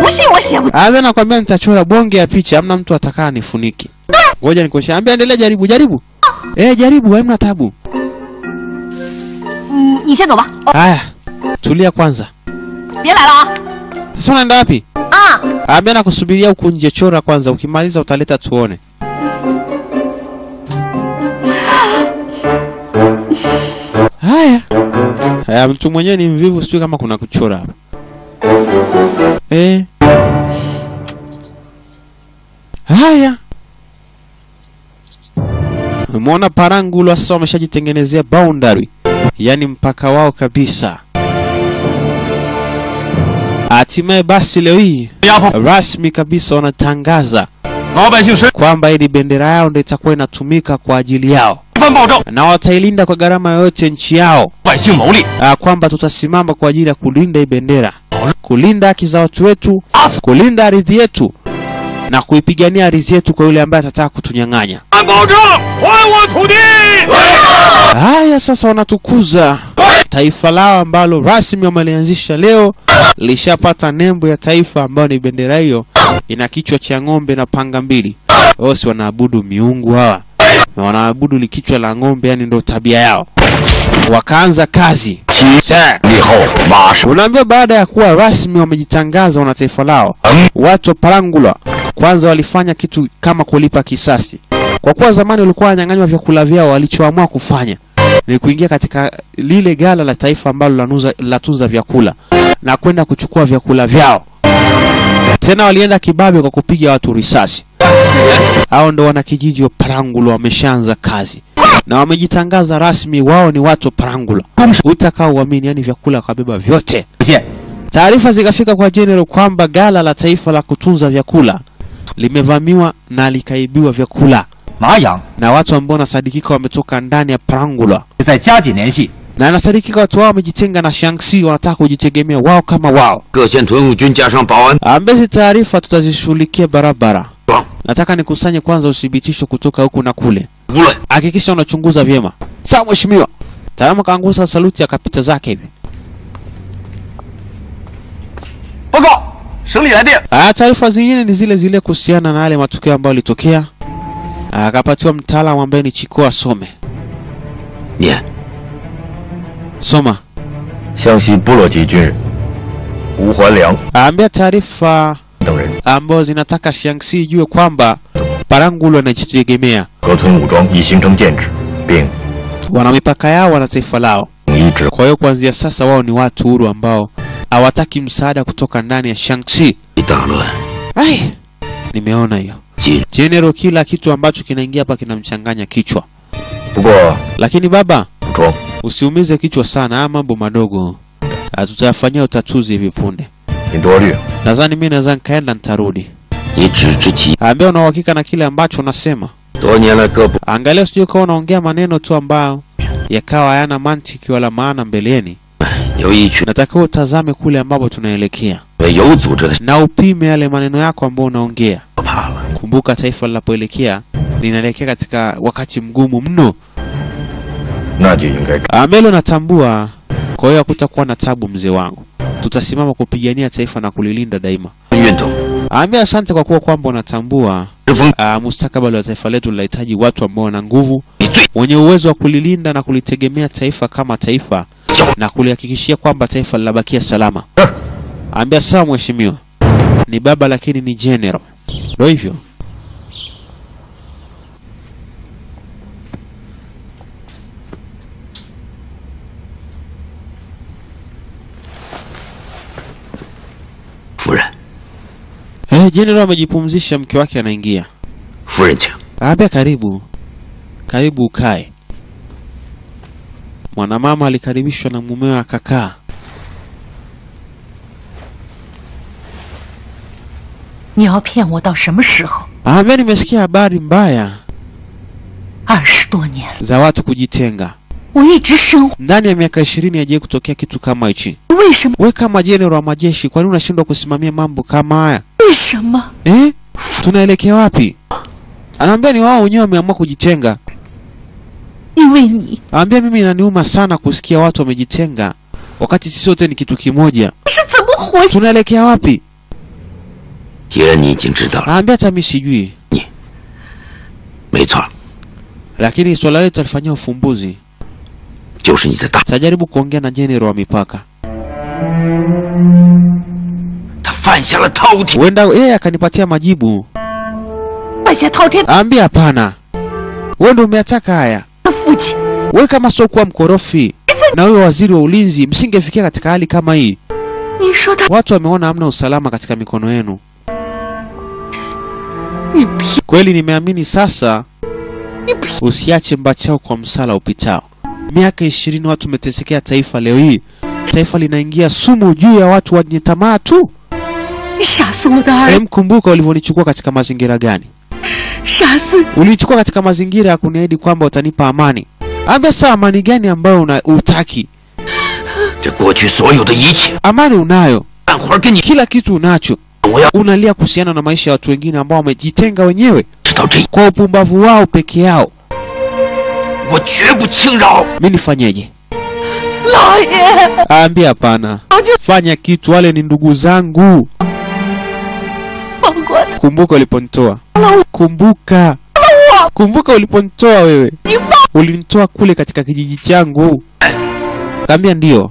不信我写不。 Ave nakwambia nitachora bonge ya picha, hamna mtu atakaa nifuniki. Ngoja nikoshe. Ambia endelea, jaribu jaribu. Eh, jaribu, hamna tabu. 嗯，你先走吧。哦， Haya, tulia kwanza. 别来了啊！ Sasa unaenda wapi? 啊， Ambia nakusubiria huku nje, chora kwanza, ukimaliza utaleta tuone. Haya. Haya, mtu mwenyewe ni mvivu, sijui kama kuna kuchora hapa. Eh. Haya. Umeona Parangulo sasa wameshajitengenezea boundary, yaani mpaka wao kabisa. Hatimaye basi leo hii 压迫 rasmi kabisa wanatangaza 老百姓身 kwamba ili bendera yao ndio itakuwa inatumika kwa ajili yao 犯暴政， na watailinda kwa gharama yoyote nchi yao, 百姓谋利， ah, kwamba tutasimama kwa ajili ya kulinda hii bendera, kulinda haki za watu wetu, kulinda ardhi yetu na kuipigania ardhi yetu kwa yule ambaye atataka kutunyang'anya. 按保证还我土地。 Haya sasa wanatukuza taifa lao ambalo rasmi wamelianzisha leo, lishapata nembo ya taifa ambayo ni bendera hiyo, ina kichwa cha ng'ombe na panga mbili. Wao si wanaabudu miungu hawa, na wanaabudu likichwa la ng'ombe, yani ndo tabia yao. Wakaanza kazi Sasa, 以后马上 Unaambia baada ya kuwa rasmi wamejitangaza wana taifa lao, watu wa Parangula kwanza walifanya kitu kama kulipa kisasi, kwa kuwa zamani walikuwa wanyang'anywa vyakula vyao. Walichoamua kufanya ni kuingia katika lile gala la taifa ambalo lanuza- latunza vyakula na kwenda kuchukua vyakula vyao. Tena walienda kibabe kwa kupiga watu risasi. Hao ndo wanakijiji wa Parangula wameshaanza kazi na wamejitangaza rasmi, wao ni watu wa Parangula utakao uamini, yani vyakula wakabeba vyote. 现 Taarifa zikafika kwa General kwamba gala la taifa la kutunza vyakula limevamiwa na likaibiwa vyakula 麻阳 na watu ambao wanasadikika wametoka ndani ya Parangula, 再加紧联系， na inasadikika watu wao wamejitenga na Shanxi, wanataka kujitegemea wao kama wao. 各县屯务军加上保安 Ambezi taarifa tutazishughulikia barabara. 装， Nataka nikusanye kwanza uthibitisho kutoka huku na kule, 无论 hakikisha unachunguza vyema. Sawa mheshimiwa. Taalamu kaangusa saluti akapita zake hivi. 报告，省里来电， Ah, taarifa zingine ni zile zile kuhusiana na yale matukio ambayo yalitokea. Ah, Akapatiwa mtaalamu ambaye ni Chiko asome. 念 Soma. 湘西部落籍军人吴环良 Aambia taarifa 等人 ambazo zinataka Shaanxi ijue kwamba Parangulo anajitegemea, 各屯武装已形成建制，并 wana mipaka yao, wana taifa lao. 统一指 Kwa hiyo kuanzia sasa wao ni watu huru ambao hawataki msaada kutoka ndani ya Shaanxi. 一大乱， Ai, nimeona hiyo. 今 General, kila kitu ambacho kinaingia hapa kinamchanganya kichwa. 不过 Lakini baba, 武装 usiumize kichwa sana, haya mambo madogo Ah, tutayafanyia utatuzi hivi punde. 您多虑， Nadhani mimi naweza nikaenda nitarudi. 你只知其 Ambia una uhakika na kile ambacho unasema. 多年来各部 Angalia usije ukawa unaongea maneno tu ambayo yakawa hayana mantiki wala maana mbeleni. 有一群 Natakiwa utazame kule ambapo tunaelekea 为有组织的 na upime yale maneno yako ambayo unaongea. 可怕了。 Kumbuka taifa linapoelekea linaelekea katika wakati mgumu mno. 那就应该 Ambelo natambua, kwa hiyo hakutakuwa na tabu mzee wangu. Tutasimama kupigania taifa na kulilinda daima. 运动 Ambia asante kwa kuwa kwamba unatambua 之风， uh, mustakabali wa taifa letu linahitaji watu ambao wana nguvu, 你最 wenye uwezo wa kulilinda na kulitegemea taifa kama taifa 叫 na kulihakikishia kwamba taifa linabakia salama. Ambia sawa mheshimiwa, ni baba lakini ni general, ndio hivyo. 夫人， Eh, general amejipumzisha, mke wake anaingia. 夫人请。 Ambia karibu, karibu ukae. Mwanamama alikaribishwa na mumewe akakaa. 你要骗我到什么时候？ Ambia nimesikia habari mbaya 二十多年了， za watu kujitenga. 我一直生活， Ndani ya miaka ishirini hajawahi kutokea kitu kama hichi. 为什么？ We kama jenerali wa majeshi, kwa nini unashindwa kusimamia mambo kama haya 为什么？ eh? Tunaelekea wapi? Anaambia ni wao wenyewe wameamua kujitenga. 因为你 Anaambia mimi inaniuma sana kusikia watu wamejitenga wakati sisi wote ni kitu kimoja. 是怎么活下？ Tunaelekea wapi? 既然你已经知道了， Aambia hata mi sijui, 没错， lakini swala letu alifanyia ufumbuzi. 就是你的大， Tajaribu kuongea na jenerali wa mipaka, 他犯下了滔天。 huenda yeye akanipatia majibu. 犯下滔天 Aambia hapana, wewe ndio umeataka haya. 的父亲， Wewe kama sio kuwa mkorofi na huyo waziri wa ulinzi, msingefikia katika hali kama hii. 你说他， Watu wameona hamna usalama katika mikono yenu. 你骗 Kweli nimeamini sasa. 你骗， Usiache mbachao kwa msala upitao. Miaka ishirini watu umetesekea taifa, leo hii taifa linaingia sumu juu ya watu wenye tamaa tu. 你杀死我的儿， Em, kumbuka ulivyonichukua katika mazingira gani? 杀死 Ulinichukua katika mazingira ya kuniahidi kwamba utanipa amani. Ambia saa amani gani ambayo una utaki? 这过去所有的一切， Amani unayo, 干活跟你， kila kitu unacho, 我要 unalia kuhusiana na maisha ya watu wengine ambao wamejitenga wenyewe 知道这， kwa upumbavu wao peke yao. 我绝不轻饶。 Mi nifanyeje? 老爷， Aambia hapana, 我就 fanya kitu, wale ni ndugu zangu. 放过他， Kumbuka uliponitoa, kumbuka, kumbuka uliponitoa wewe, 你放 ulinitoa kule katika kijiji changu. Kaambia ndio,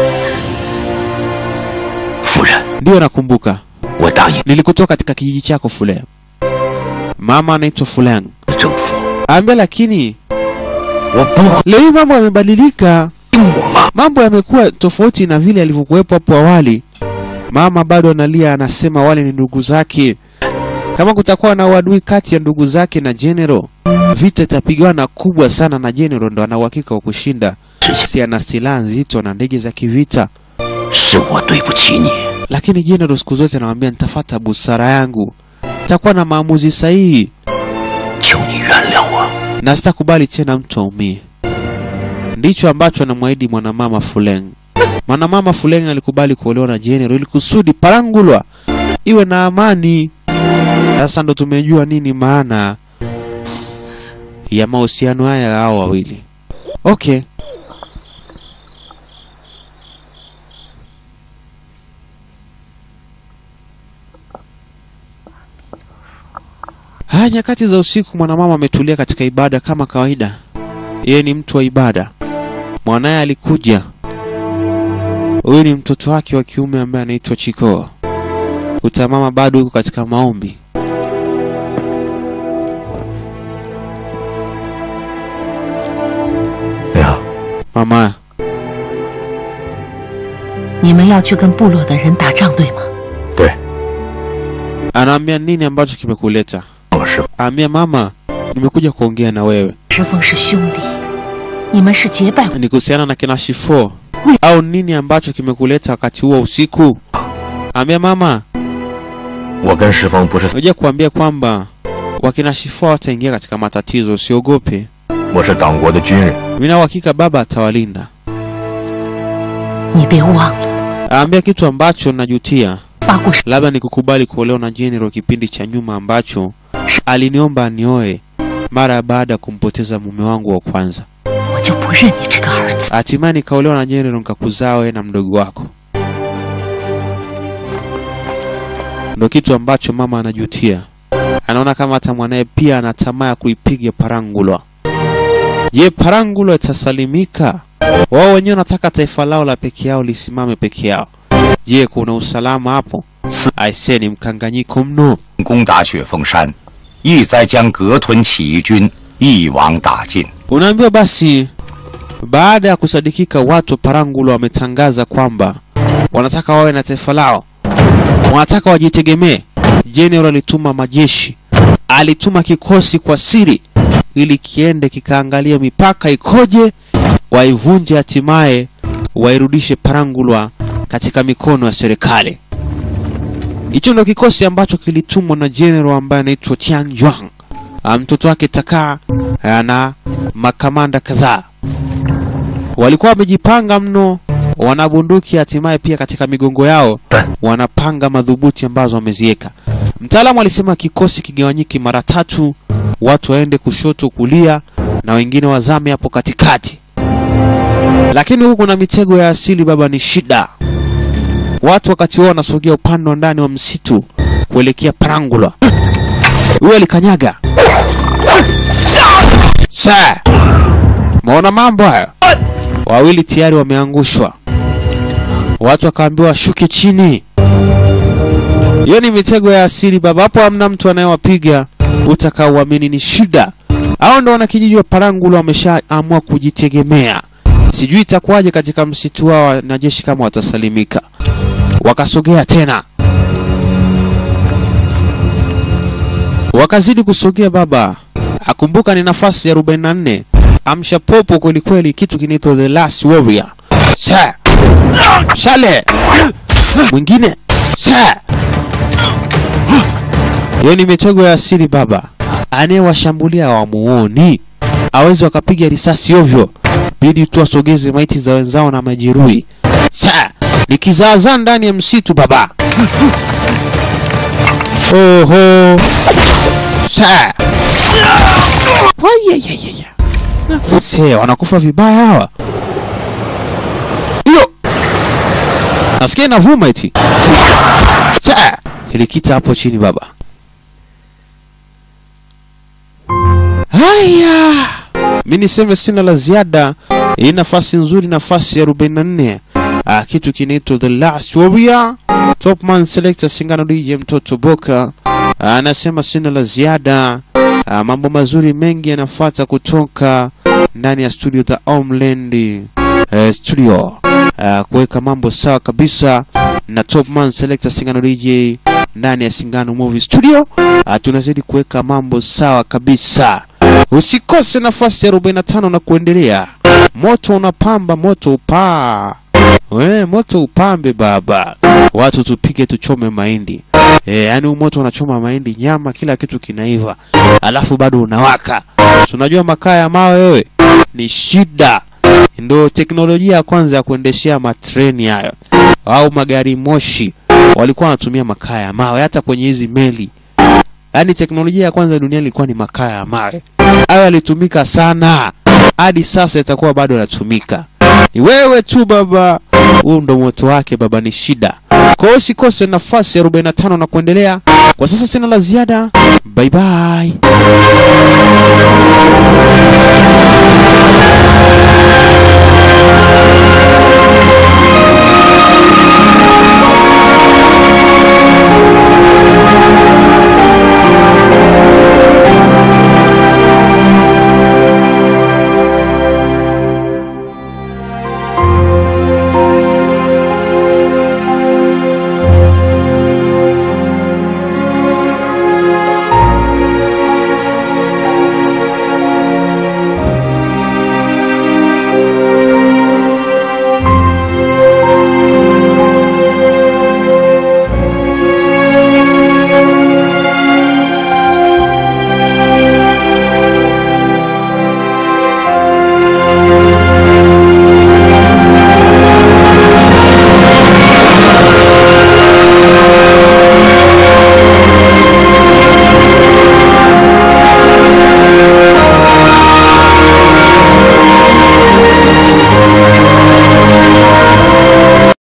夫人， ndio nakumbuka, 我答应 nilikutoa katika kijiji chako Fuleng. Mama anaitwa Fuleng. 政府， Aambia lakini 我不会 leo hii mambo yamebadilika, 听我妈。 mambo yamekuwa tofauti na vile yalivyokuwepo hapo awali. Mama bado analia, anasema wale ni ndugu zake. Kama kutakuwa na uadui kati ya ndugu zake na General, vita itapigana kubwa sana, na General ndo ana uhakika wa kushinda. 事情 Si ana silaha nzito na ndege za kivita, 是我对不起你， lakini General siku zote anamwambia nitafata busara yangu, nitakuwa na maamuzi sahihi 求你原谅我。 na sitakubali tena mtu aumie. Ndicho ambacho anamwahidi mwanamama Fuleng. Mwanamama Fuleng alikubali kuolewa na General ili kusudi Parangulwa iwe na amani. Sasa ndo tumejua nini maana ya mahusiano haya ya hao wawili. Okay. Haya, nyakati za usiku, mwanamama ametulia katika ibada kama kawaida. Yeye ni mtu wa ibada. Mwanaye alikuja. Huyu ni mtoto wake wa kiume ambaye anaitwa Chiko. Utamama bado yuko katika maombi. 娘， Mama, 你们要去跟部落的人打仗，对吗？ 对， anaambia nini ambacho kimekuleta? 我师傅 Aambia mama, nimekuja kuongea na wewe. 石峰是兄弟，你们是结拜， Ni kuhusiana na kina Shifo au nini ambacho kimekuleta wakati huo usiku? Aambia mama, 我跟石峰不是， Ngoja kuambia kwamba wakina Shifo wataingia katika matatizo, usiogope. 我是党国的军人， Mina uhakika baba atawalinda. 你别忘了 Aambia kitu ambacho najutia, 发过誓， labda ni kukubali kuolewa na General kipindi cha nyuma ambacho aliniomba anioe mara baada ya kumpoteza mume wangu wa kwanza. 我就不认你这个儿子。 Hatimaye nikaolewa na General nikakuzaa wewe na mdogo wako. Ndo kitu ambacho mama anajutia. Anaona kama hata mwanaye pia ana tamaa ya kuipiga Parangulwa. Je, Parangulwa itasalimika? Wao wenyewe wanataka taifa lao la peke yao lisimame peke yao. Je, kuna usalama hapo? Aisee, ni mkanganyiko mno. 攻打雪峰山，意在将格屯起义军一网打尽。 Unaambiwa basi, baada ya kusadikika, watu wa Parangulwa wametangaza kwamba wanataka wawe na taifa lao, wanataka wajitegemee. General alituma majeshi, alituma kikosi kwa siri ili kiende kikaangalia mipaka ikoje, waivunje, hatimaye wairudishe Parangulwa katika mikono ya serikali. Hicho ndo kikosi ambacho kilitumwa na general ambaye anaitwa Tiang Juang. Ah, Mtoto wake Taka na makamanda kadhaa walikuwa wamejipanga mno, wana bunduki, hatimaye pia katika migongo yao wanapanga madhubuti ambazo wameziweka. Mtaalamu alisema kikosi kigawanyike mara tatu, watu waende kushoto, kulia na wengine wazame hapo katikati. Lakini huku kuna mitego ya asili, baba, ni shida. Watu wakati wao wanasogea upande wa ndani wa msitu kuelekea Parangula. Huyo alikanyaga. Sa, maona mambo hayo, wawili tayari wameangushwa. Watu wakaambiwa washuke chini. Hiyo ni mitego ya asili baba, hapo hamna mtu anayewapiga utakaoamini ni shida. Hao ndo wanakijiji wa Parangula wameshaamua kujitegemea. Sijui itakuwaje katika msitu wao wanajeshi kama watasalimika. Wakasogea tena, wakazidi kusogea baba. Akumbuka ni nafasi ya 44. Amsha popo kweli kweli, kitu kinaitwa the last warrior. Sa shale mwingine sa hiyo ni mitego ya asili baba. Anayewashambulia hawamuoni, awezi wakapiga risasi ovyo, bidi tu wasogeze maiti za wenzao na majeruhi. Sa ni kizaazaa ndani ya msitu baba. Oho, sa Wayeyeyeye. Se wanakufa vibaya hawa. Hiyo nasikia inavuma eti. Sa ilikita hapo chini baba. Haya, mi niseme sina la ziada. Hii nafasi nzuri, nafasi ya 44. Ah, kitu kinaitwa The Last Warrior. Topman Selector Singano DJ mtoto Boka anasema sina la ziada. Ah, mambo mazuri mengi yanafuata kutoka ndani ya studio za Homeland eh, studio ah, kuweka mambo sawa kabisa na Topman Selector Singano DJ ndani ya Singano Movie Studio. Ah, tunazidi kuweka mambo sawa kabisa. Usikose nafasi ya 45 na kuendelea. Moto unapamba, moto upaa. We, moto upambe baba, watu tupike tuchome mahindi e, yaani moto unachoma mahindi, nyama, kila kitu kinaiva, alafu bado unawaka. Tunajua makaa ya mawe wewe ni shida, ndo teknolojia ya kwanza ya kuendeshea matreni hayo au magari moshi, walikuwa wanatumia makaa ya mawe, hata kwenye hizi meli. Yaani teknolojia ya kwanza duniani ilikuwa ni makaa ya mawe. Hayo yalitumika sana, hadi sasa itakuwa bado yanatumika. Ni wewe tu baba, huu ndo moto wake baba, ni shida. Kwa hiyo usikose nafasi ya 45 na kuendelea. Kwa sasa sina la ziada, bye bye.